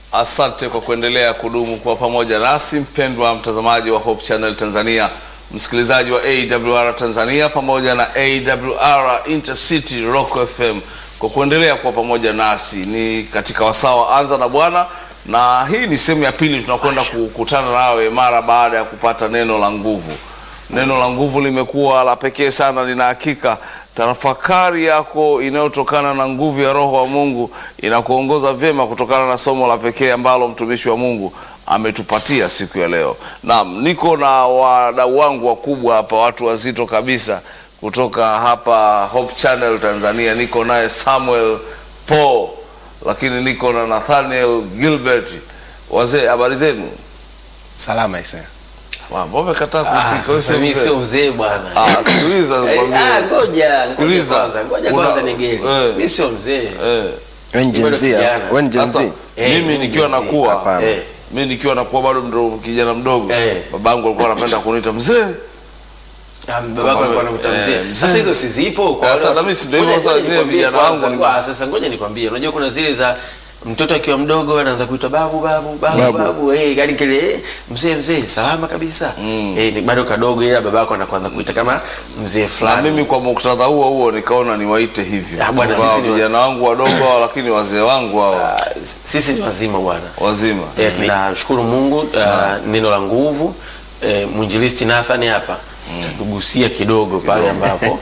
Asante kwa kuendelea kudumu kwa pamoja nasi, mpendwa mtazamaji wa Hope Channel Tanzania, msikilizaji wa AWR Tanzania pamoja na AWR Intercity Rock FM, kwa kuendelea kwa pamoja nasi. Ni katika wasaa wa Anza na Bwana, na hii ni sehemu ya pili. Tunakwenda kukutana nawe mara baada ya kupata neno la nguvu. Neno la nguvu limekuwa la pekee sana, lina hakika tafakari yako inayotokana na nguvu ya Roho wa Mungu inakuongoza vyema kutokana na somo la pekee ambalo mtumishi wa Mungu ametupatia siku ya leo. Naam, niko na wadau wangu wakubwa hapa, watu wazito kabisa kutoka hapa Hope Channel Tanzania. Niko naye Samuel Paul, lakini niko na Nathaniel Gilbert. Wazee, habari zenu? Salama isa. Mbona umekataa Ah, kuitika? Wewe sasa sio mimi mzee? sio mzee bwana. Ah, sikiliza Eh, nikwambie. ah, ngoja, Sikiliza. ngoja kwanza, ngoja Una- kwanza nigeli. eh. Mimi sio mzee. Eh. Wewe ni Bado Gen Z, kijana. wewe ni Gen Sasa Z. Eh, mimi mimi nikiwa Gen Z. nakuwa Hapana. Eh. mi nikiwa nakuwa bado ndo kijana mdogo Eh. babangu alikuwa anapenda kuniita mzee. Ah, babako alikuwa anakuita Eh, mzee. mzee. Sasa hizo si zipo kwa Sasa wale- na mimi si ndio hivyo Ngoja- sasa, ngoja nyie nikwambie vijana kwanza, wangu ni- kwa- Sasa ngoja nikwambie, unajua kuna zile za mtoto akiwa mdogo anaanza kuitwa babu babu babu Babu. babu, eh, yani kile eh, mzee mzee salama kabisa. Eh, ni bado kadogo ila babako anaanza kuita kama mzee Na fulani. mimi kwa muktadha huo huo nikaona niwaite hivyo Ah, bwana, Kwa sisi ni wa- vijana wangu wadogo hao, lakini wazee wangu hao Ah, sisi ni wazima bwana. wazima. Eh, tunashukuru Mungu uh, neno la nguvu eh, mwinjilisti Nathan hapa tugusia kidogo pale ambapo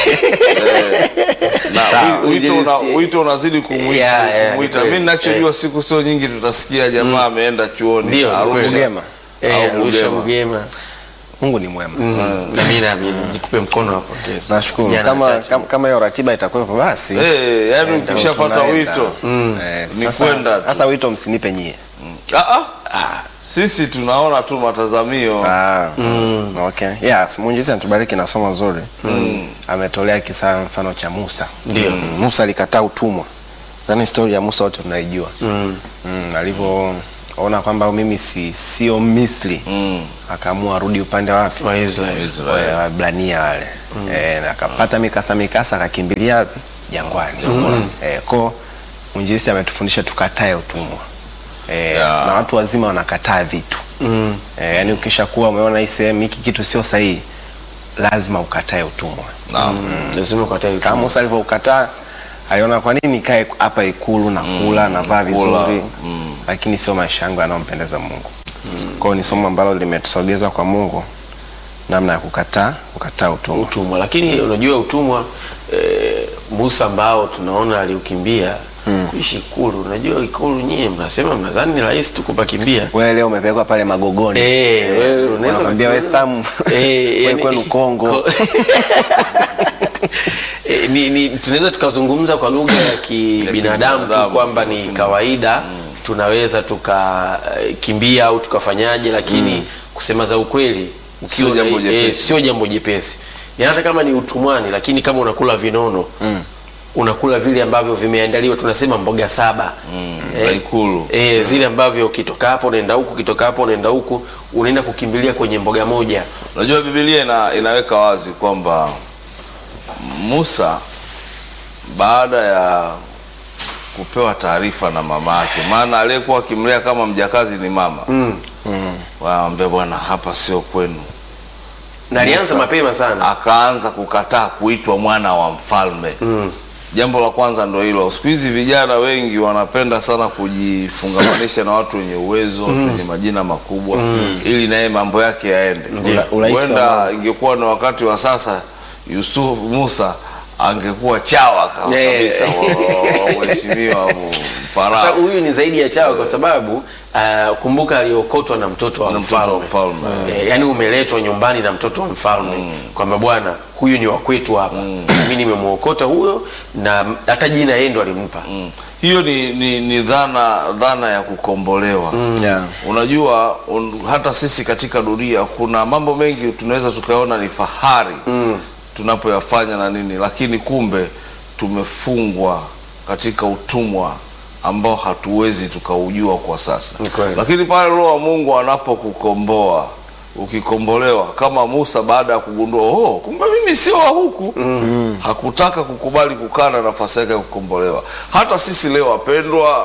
Na Sawa. wi- wito una- Injilisti- wito unazidi kumwita. Yeah, yeah, kumwita. ni Mimi kweli. ninachojua siku sio nyingi tutasikia jamaa ameenda chuoni Ndio, ni Arusha. kweli. Bugema. eh, Au Arusha Bugema. Bugema Mungu ni mwema. Mm. na mimi naamini jikupe mkono hapo pongezi. Nashukuru. Vijana Kama wachache. kama- kama hiyo ratiba itakuwepo basi. Eh, yaani ndio ukishapata tunaenda. wito Eh, ni sasa- kwenda tu. Sasa wito msinipe nyie. Ah, ah. Ah, Sisi tunaona tu matazamio Ah. Okay. Yes, Mungu anatubariki na somo zuri. Ametolea kisa mfano cha Musa. Ndio. Mm, Musa alikataa utumwa. Yaani historia ya Musa wote tunaijua. mm. Mm, alivyoona kwamba mimi si sio Misri. Mm. Akaamua arudi upande wapi? Waisraeli. Wale Waebrania wale eh, na akapata mikasa mikasa akakimbilia wapi? Jangwani. Eh, ko mwinjilisti ametufundisha tukatae utumwa eh, Yeah. na watu wazima wanakataa vitu Mm. eh, yani ukishakuwa umeona hii sehemu hiki kitu sio sahihi, lazima ukatae utumwa. Naam. lazima ukatae Kama utumwa. Musa alivyoukataa aliona kwa nini nikae hapa ikulu na kula na vaa kula, vizuri lakini sio maisha yangu yanayompendeza Mungu. Kwa hiyo ni somo ambalo limetusogeza kwa Mungu namna ya kukataa kukataa utumwa. utumwa lakini unajua utumwa eh, Musa ambao tunaona aliukimbia kuishi ikulu. Unajua ikulu nyie mnasema mnadhani ni rahisi tu kupakimbia Wewe leo umepelekwa pale Magogoni. Eh, wewe unaweza Wanakwambia wewe Sam, Eh, wewe yani- kwenu Kongo. Ko- Eh, ni, ni tunaweza tukazungumza kwa lugha ya kibinadamu tu kibinadamu. kwamba ni kawaida tunaweza tukakimbia au tukafanyaje lakini kusema za ukweli ukiwa Sio jambo na- jepesi. sio jambo jepesi Yaani hata kama ni utumwani lakini kama unakula vinono unakula vile ambavyo vimeandaliwa tunasema mboga saba za ikulu. E, zile ambavyo ukitoka hapo unaenda huku ukitoka hapo unaenda huku unaenda kukimbilia kwenye mboga moja Unajua Biblia ina, inaweka wazi kwamba Musa baada ya kupewa taarifa na mama yake, maana aliyekuwa akimlea kama mjakazi ni mama mm. waambia, bwana, hapa sio kwenu. na alianza Musa mapema sana Akaanza kukataa kuitwa mwana wa mfalme. mm. Jambo la kwanza ndo hilo. Siku hizi vijana wengi wanapenda sana kujifungamanisha na watu wenye uwezo, watu wenye majina makubwa ili naye mambo yake yaende. Ula- urahisi wa Huenda mambo. ingekuwa ni wakati wa sasa, Yusuf Musa angekuwa chawa ka- Yeah. kabisa wa- wa mheshimiwa sasa Farao huyu ni zaidi ya chawa kwa sababu uh, kumbuka aliokotwa na mtoto wa na mtoto wa mfalme mfalme. Eh, yaani umeletwa nyumbani na mtoto wa mfalme kwamba bwana huyu ni wa kwetu hapa mi nimemwokota huyo na hata jina yeye ndo alimpa Mm. Hiyo ni, ni, ni dhana dhana ya kukombolewa Yeah. Unajua un, hata sisi katika dunia kuna mambo mengi tunaweza tukaona ni fahari Mm. tunapoyafanya na nini, lakini kumbe tumefungwa katika utumwa ambao hatuwezi tukaujua kwa sasa. Ni kweli. Lakini pale Roho wa Mungu anapokukomboa ukikombolewa, kama Musa baada ya kugundua oh, kumbe mimi sio wa huku hakutaka kukubali kukaa na nafasi yake ya kukombolewa. Hata sisi leo wapendwa,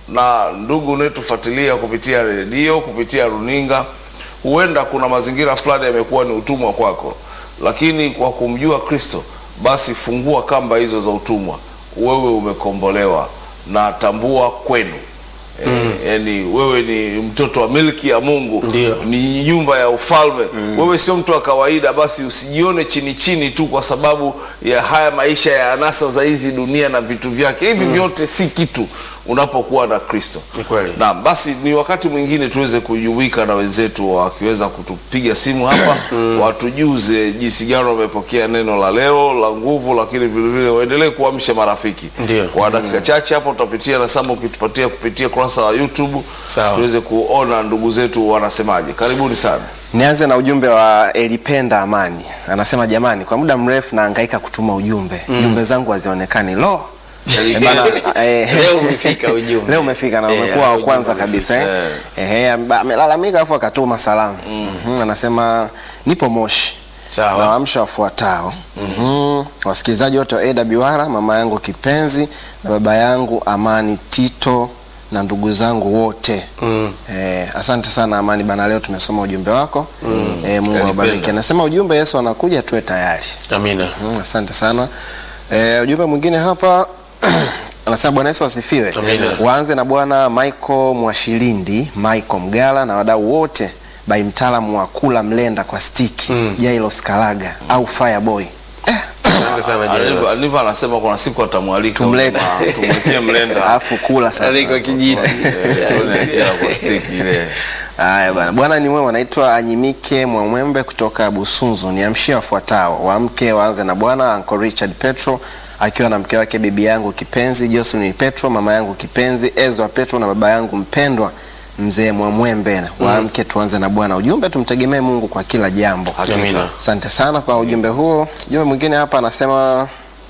na ndugu unayetufuatilia kupitia redio, kupitia runinga, huenda kuna mazingira fulani yamekuwa ni utumwa kwako, lakini kwa kumjua Kristo, basi fungua kamba hizo za utumwa, wewe umekombolewa na tambua kwenu Mm. Yani wewe ni mtoto wa milki ya Mungu, Ndio. ni nyumba ya ufalme. Wewe sio mtu wa kawaida, basi usijione chini chini tu kwa sababu ya haya maisha ya anasa za hizi dunia na vitu vyake. Hivi vyote si kitu unapokuwa na Kristo. Ni kweli. Naam, basi ni wakati mwingine tuweze kujumuika na wenzetu wakiweza kutupiga simu hapa watujuze jinsi gani wamepokea neno la leo la nguvu, lakini vile vile waendelee kuamsha marafiki. Ndio. Kwa dakika chache hapo tutapitia na Sama ukitupatia kupitia kurasa wa YouTube Sawa. tuweze kuona ndugu zetu wanasemaje. Karibuni sana. Nianze na ujumbe wa Elipenda Amani, anasema jamani, kwa muda mrefu nahangaika kutuma ujumbe jumbe zangu hazionekani. Lo, Eh, bana, eh, Leo umefika ujumbe. leo umefika na Eh, umekuwa wa ujumbe kwanza umefika. kabisa eh. Eh, amba- amelalamika afu akatuma salamu Mhm, anasema nipo Moshi Sawa. nawaamsha wafuatao Mhm, wasikilizaji wote wa AWR, mama yangu kipenzi na baba yangu Amani Tito na ndugu zangu wote Mm. Eh, asante sana Amani bana, leo tumesoma ujumbe wako eh, Mungu awabariki. Kalipenda. Anasema ujumbe Yesu anakuja, tuwe tayari. Amina. Mm, asante sana. Eh, ujumbe mwingine hapa anasema Bwana Yesu asifiwe. Amina. Waanze na Bwana Michael Mwashilindi, Michael Mgala na wadau wote by mtaalamu wa kula mlenda kwa stiki Mm. Jailos Kalaga au Fireboy. Asante sana Alivyo Jairus. alivyo anasema kuna siku atamwalika Tumlete. na tumwekee mlenda. Alafu kula sasa. Aliko kijiti. Eh, tuone akila kwa stiki ile. Haya bwana, bwana ni mwema. Naitwa Anyimike Mwamwembe kutoka Busunzu. Niamshie wafuatao: wamke waanze na bwana Uncle Richard Petro akiwa na mke wake bibi yangu kipenzi Jocelyn Petro, mama yangu kipenzi Ezra Petro na baba yangu mpendwa mzee Mwamwembe. Waamke tuanze na bwana. Ujumbe, tumtegemee Mungu kwa kila jambo. Amina. Asante sana kwa ujumbe huo. Ujumbe mwingine hapa anasema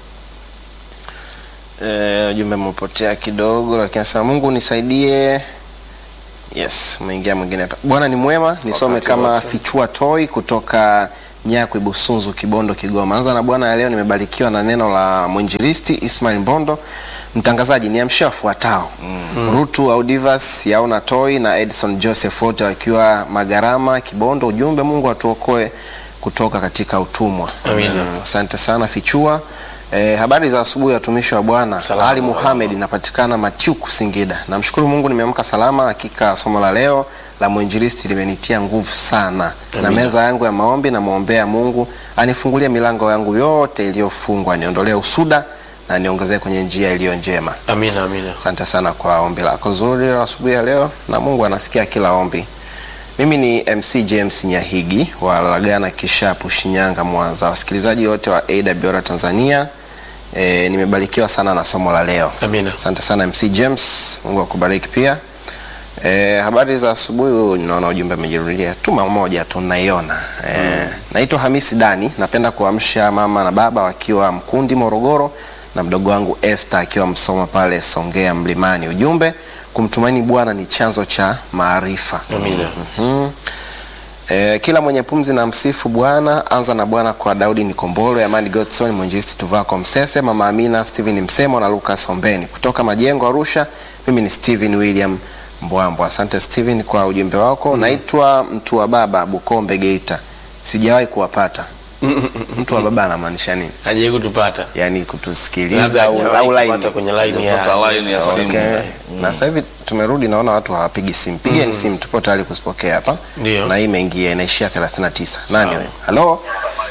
eh, ujumbe umepotea kidogo, lakini anasema Mungu nisaidie. Yes, umeingia mwingine hapa. Bwana ni mwema, nisome Wakati kama wote. Fichua Toi kutoka Nyakwi Busunzu Kibondo Kigoma. Anza na Bwana ya leo nimebarikiwa na neno la mwinjilisti Ismail Mbondo. Mtangazaji niamshia wafuatao. Rutu Audivas, Yaona Toi na Edson Joseph wote wakiwa Magarama Kibondo. Ujumbe Mungu atuokoe kutoka katika utumwa. Amina. Mm, Asante sana Fichua. Eh, habari za asubuhi watumishi wa Bwana. Salama, Ali Muhamed inapatikana Matyuku Singida. Namshukuru Mungu nimeamka salama. Hakika somo la leo la mwinjilisti limenitia nguvu sana. Na Amina. meza yangu ya maombi namwombea Mungu anifungulie milango yangu yote iliyofungwa, niondolee usuda na niongezee kwenye njia iliyo njema. Amina, amina. Asante sana kwa ombi lako zuri la asubuhi ya leo, na Mungu anasikia kila ombi. Mimi ni MC James Nyahigi wa Lagana Kishapu, Shinyanga, Mwanza. Wasikilizaji wote wa AWR Tanzania, e, nimebarikiwa sana na somo la leo. Amina. Asante sana MC James, Mungu akubariki pia. E, habari za asubuhi. Naona ujumbe umejirudia, tuma moja tu naiona. E, naitwa Hamisi Dani, napenda kuamsha mama na baba wakiwa Mkundi Morogoro na mdogo wangu Esther akiwa Msoma pale Songea Mlimani. Ujumbe, kumtumaini Bwana ni chanzo cha maarifa. Amina. Mhm. E, kila mwenye pumzi na msifu Bwana. Anza na Bwana kwa Daudi Nikombolo, Amani Godson, Mwinjilisti Tuvako Msese, Mama Amina, Steven Msemo na Lucas Ombeni kutoka Majengo Arusha. Mimi ni Steven William Mbwambo. Asante Steven kwa ujumbe wako. Naitwa mtu wa baba Bukombe Geita. Sijawahi kuwapata. mtu wa baba anamaanisha nini? Hajawahi kutupata. Yaani kutusikiliza Labda au, hajawahi au line. kupata kwenye line ya. Pata line ya simu. Okay. Na sasa hivi tumerudi, naona watu hawapigi simu. Pigeni simu, tupo tayari kuzipokea hapa. Ndio. Na hii imeingia inaishia 39. Nani wewe? Halo?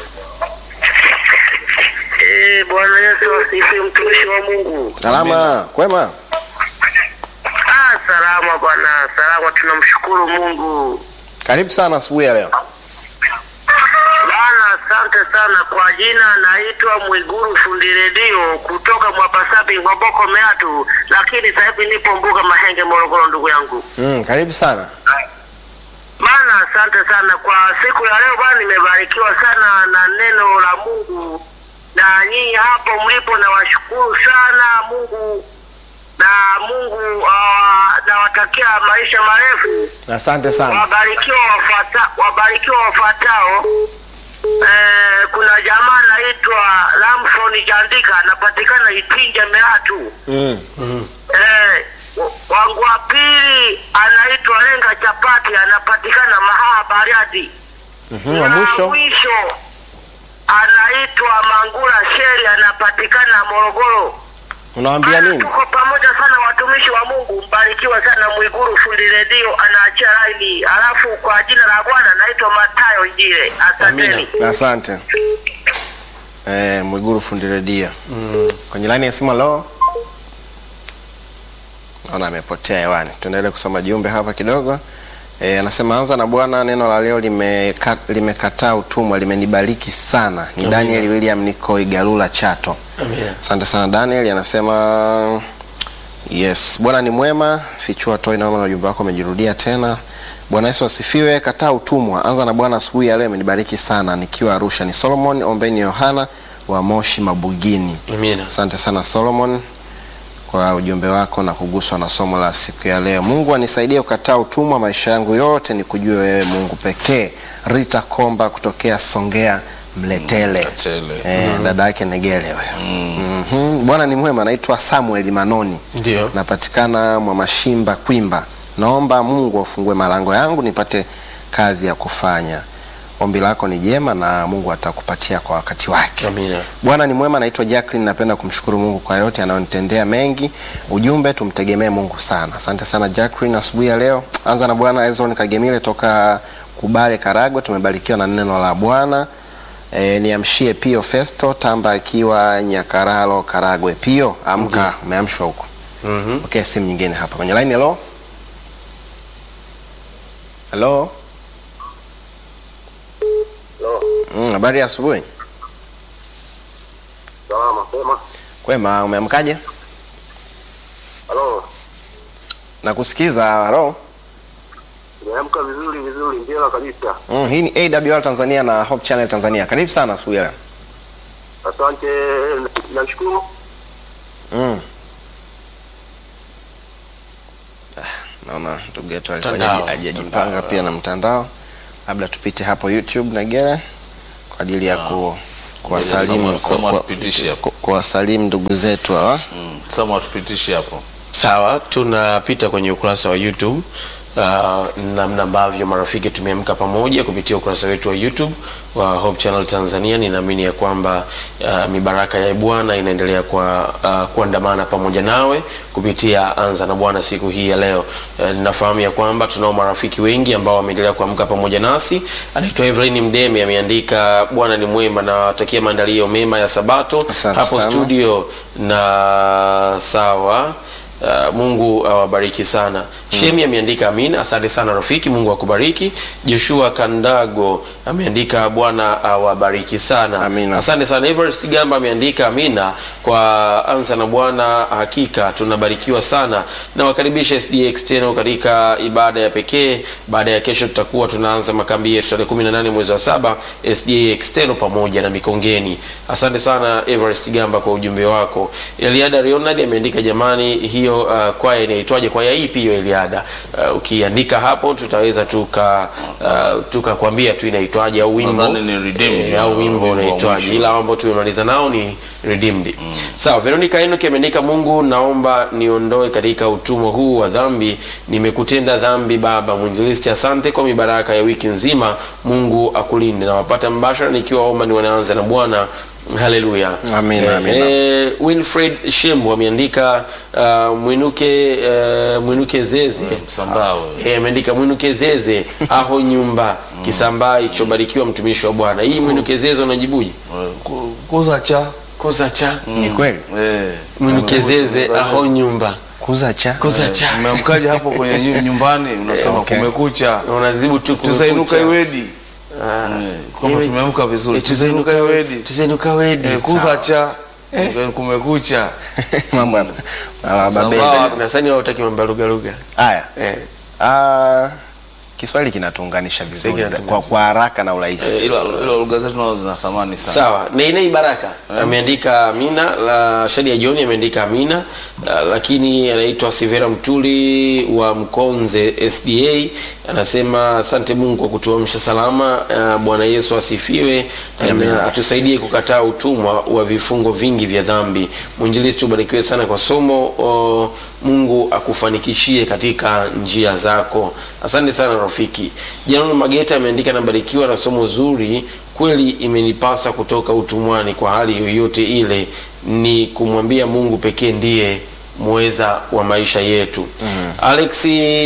Eh, Bwana Yesu asifiwe, mtumishi wa Mungu. Salama, kwema? Ah, salama bwana, salama, tunamshukuru Mungu. Karibu sana asubuhi ya leo. Bwana, asante sana kwa jina, naitwa Mwiguru fundi redio kutoka Mwapasabi Ngoboko Meatu, lakini sasa hivi nipo Mbuga Mahenge Morogoro, ndugu yangu. Mm, karibu sana. Bana, asante sana kwa siku ya leo bwana, nimebarikiwa sana na neno la Mungu, na nyinyi hapo mlipo, nawashukuru sana Mungu na Mungu uh, nawatakia maisha marefu. Asante sana. Wabarikiwa wafuata, wabarikiwa wafuatao. Eh, kuna jamaa anaitwa Lamson Jandika anapatikana Itinja Meatu. Mm. Eh, wa- wangu Bahati anapatikana Mahaa Bariadi. Mhm, wa Na mwisho mwisho anaitwa Mangula Sheri anapatikana Morogoro. unawaambia Ana, nini? Tuko pamoja sana watumishi wa Mungu, mbarikiwa sana. Mwiguru fundi redio anaachia laini, alafu kwa jina la Bwana naitwa Matayo Njile. Asanteni. Asante. Eh, Mwiguru fundi redio. Kwenye laini ya simu leo. Naona amepotea hewani. Tuendelee kusoma jumbe hapa kidogo. Eh, anasema anza na Bwana, neno la leo limeka- limekataa utumwa, limenibariki sana. Ni Amina. Daniel William niko Igalula Chato. Amina. Asante sana Daniel, anasema yes, Bwana ni mwema. Fichua toi, naona ujumbe wako umejirudia tena. Bwana Yesu asifiwe. Kataa utumwa, anza na Bwana. Asubuhi ya leo imenibariki sana, nikiwa Arusha. Ni Solomon Ombeni Yohana wa Moshi Mabugini. Amina. Asante sana Solomon kwa ujumbe wako na kuguswa na somo la siku ya leo. Mungu anisaidie kukataa utumwa, maisha yangu yote ni kujua wewe Mungu pekee. Rita Komba kutokea Songea Mletele. Mletele. Eh, dada yake Negele huyo. Mhm. Bwana ni mwema, naitwa Samuel Manoni. Ndio. Napatikana Mwamashimba Kwimba. Naomba Mungu afungue malango yangu nipate kazi ya kufanya. Ombi lako ni jema na Mungu atakupatia kwa wakati wake. Amina. Bwana ni mwema, naitwa Jacqueline. Napenda kumshukuru Mungu kwa yote anayonitendea mengi. Ujumbe, tumtegemee Mungu sana. Asante sana Jacqueline, asubuhi ya leo. Anza na Bwana. Ezon Kagemile toka Kubale, Karagwe. Tumebarikiwa na neno la Bwana. E, niamshie Pio Festo Tamba akiwa Nyakaralo, Karagwe. Pio, amka, umeamshwa huko. Mhm. Okay, simu nyingine hapa kwenye line. Hello, hello. Mm, habari ya asubuhi. Salama, sema. Kwema, umeamkaje? Halo. Nakusikiza. Halo. Nimeamka vizuri vizuri, njema kabisa. Mm, hii ni AWR Tanzania na Hope Channel Tanzania. Karibu sana asubuhi ya leo. Asante, nashukuru. Mm. Ah, Naona ndugu yetu alikuwa Mtandao. hajaji- hajajipanga pia na mtandao. Labda tupite hapo YouTube na gere kwa ajili ya ku kuwasalimu Sama- sama ku- tupitishe hapo. ku- kuwasalimu ndugu zetu hawa. Mm. Sama tupitishe hapo. Sawa, tunapita kwenye ukurasa wa YouTube uh, namna ambavyo marafiki tumeamka pamoja kupitia ukurasa wetu wa YouTube wa Hope Channel Tanzania. Ninaamini ya kwamba uh, mibaraka ya Bwana inaendelea kwa uh, kuandamana pamoja nawe kupitia Anza na Bwana siku hii ya leo. Uh, ninafahamu ya kwamba tunao marafiki wengi ambao wameendelea kuamka pamoja nasi. Anaitwa Evelyn Mdeme ameandika Bwana ni mwema na watakia maandalio mema ya Sabato Asante hapo sana. studio na sawa Uh, Mungu awabariki sana. Shemi ameandika amina. Asante sana rafiki, Mungu akubariki. Joshua Kandago ameandika Bwana awabariki sana. Amina. Asante sana. Everest Gamba ameandika amina kwa anza na Bwana, hakika tunabarikiwa sana. Na wakaribisha SDA External katika ibada ya pekee. Baada ya kesho tutakuwa tunaanza makambi yetu tarehe 18 mwezi wa saba SDA External pamoja na Mikongeni. Asante sana Everest Gamba kwa ujumbe wako. Eliada Leonard ameandika jamani, hiyo uh, kwaya inaitwaje? Kwaya ipi hiyo Eliada? Uh, ukiandika hapo tutaweza tuka uh, tukakwambia tu inaitwaje au wimbo Nadhani ni Redeemed. eh, au wimbo Wimbo wa unaitwaje, mwisho. ila ambao tumemaliza nao ni Redeemed. Sawa, Veronica Enoch ameandika Mungu, naomba niondoe katika utumwa huu wa dhambi, nimekutenda dhambi Baba. Mwinjilisti, asante kwa mibaraka ya wiki nzima. Mungu akulinde. Nawapata mbashara nikiwa Oman, wanaanza na Bwana. Haleluya, Amina, amina. Eh, Winfred Shembu ameandika uh, mwinuke uh, mwinuke zeze Msambawe. Eh, ameandika mwinuke zeze aho nyumba kisambaa ichobarikiwa mtumishi wa Bwana. Hii mwinuke zeze unajibuje? Eh, ku- Kuza cha. Koza cha Ni kweli? Eh. mwinuke zeze aho nyumba Kuza cha. koza cha Umeamkaje hapo kwenye nyu- nyumbani unasema okay. kumekucha. unazibu tu Tusainuka kumekucha. iwedi. Ah. Eh, Kama Iwe- tumeamka vizuri. Eh, Tusainuka iwedi. tusainuka wedi Eh, Kuza cha. Kumekucha. Mambo ya ala babezi. Sawa. nasani wautaki mambo ya lugha lugha Haya. eh. Ah, Kiswahili kinatuunganisha vizuri kinatuunganisha. kwa, kwa haraka na urahisi. Eh, Ila ila lugha zetu nazo zina thamani sana. Sawa, Neinei Baraka ameandika Amina, la Shadia John ameandika Amina, la, lakini anaitwa Sivera Mtuli wa Mkonze SDA anasema asante Mungu kwa kutuamsha salama. Uh, Bwana Yesu asifiwe, na atusaidie kukataa utumwa wa vifungo vingi vya dhambi. Mwinjilisti, ubarikiwe sana kwa somo o, Mungu akufanikishie katika njia zako. Asante sana rafiki. Janon Mageta ameandika, nabarikiwa na somo zuri kweli, imenipasa kutoka utumwani kwa hali yoyote ile, ni kumwambia Mungu pekee ndiye muweza wa maisha yetu. Alex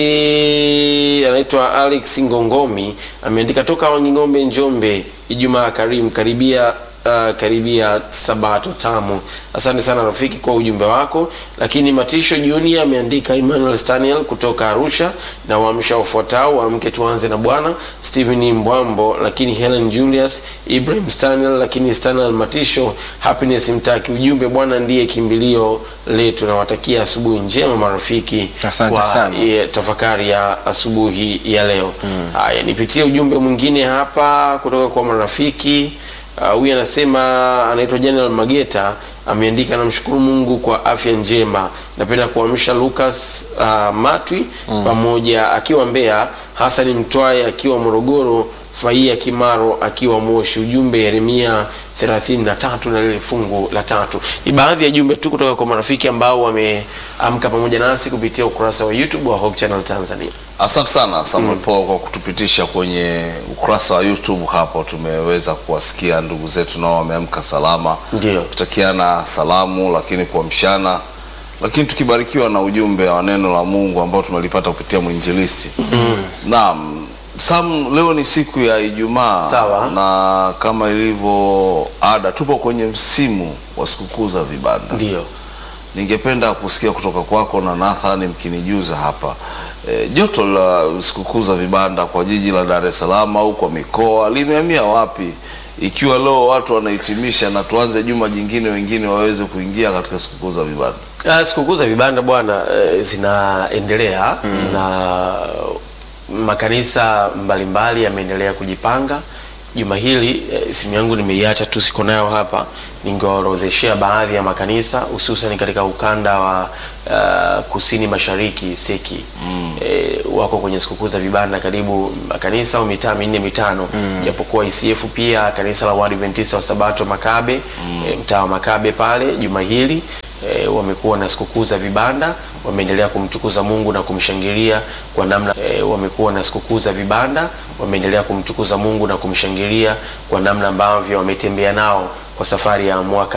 anaitwa Alex Ngongomi ameandika toka Wanging'ombe, Njombe. Ijumaa karimu karibia Uh, karibia sabato tamu. Asante sana rafiki kwa ujumbe wako. Lakini Matisho Junior ameandika Emmanuel Staniel kutoka Arusha na waamsha ufuatao waamke tuanze na Bwana Stephen Mbwambo, lakini Helen Julius Ibrahim Staniel, lakini Staniel Matisho Happiness Mtaki. Ujumbe Bwana ndiye kimbilio letu. Nawatakia asubuhi njema marafiki, Asante kwa sana. ye- tafakari ya asubuhi ya leo. Haya, nipitie ujumbe mwingine hapa kutoka kwa marafiki. Uh, huyu anasema anaitwa General Mageta ameandika, namshukuru Mungu kwa afya njema. Napenda kuamsha Lucas uh, Matwi pamoja akiwa Mbeya, Hasani Mtwaye akiwa Morogoro, Faia Kimaro akiwa Moshi. Ujumbe Yeremia 33 na lile fungu la tatu. Ni baadhi ya jumbe tu kutoka kwa marafiki ambao wameamka pamoja nasi kupitia ukurasa wa YouTube wa Hope Channel Tanzania. Asante sana Samuel Paul kwa kutupitisha kwenye ukurasa wa YouTube. Hapo tumeweza kuwasikia ndugu zetu nao wameamka salama, Ndio. kutakiana salamu, lakini kuamshana, lakini tukibarikiwa na ujumbe wa neno la Mungu ambao tumelipata kupitia mwinjilisti. Naam, Sam, leo ni siku ya Ijumaa Sawa. na kama ilivyo ada, tupo kwenye msimu wa sikukuu za vibanda. Ndio. Ningependa kusikia kutoka kwako na Nathan mkinijuza hapa e, joto la sikukuu za vibanda kwa jiji la Dar es Salaam au kwa mikoa limehamia wapi, ikiwa leo watu wanahitimisha na tuanze juma jingine, wengine waweze kuingia katika sikukuu za vibanda. Ah, sikukuu za vibanda bwana eh, zinaendelea na makanisa mbalimbali yameendelea kujipanga. Juma hili eh, simu yangu nimeiacha tu, siko nayo hapa, ningewaorodheshea baadhi ya makanisa hususan katika ukanda wa ah, kusini mashariki seki eh, wako kwenye sikukuu za vibanda karibu makanisa au mitaa minne mitano, japokuwa ICF pia kanisa la Waadventista wa Sabato Makabe eh, mtaa wa Makabe pale juma hili e, wamekuwa na sikukuu za vibanda, wameendelea kumtukuza Mungu na kumshangilia kwa namna e, wamekuwa na sikukuu za vibanda, wameendelea kumtukuza Mungu na kumshangilia kwa namna ambavyo wametembea nao kwa safari ya mwaka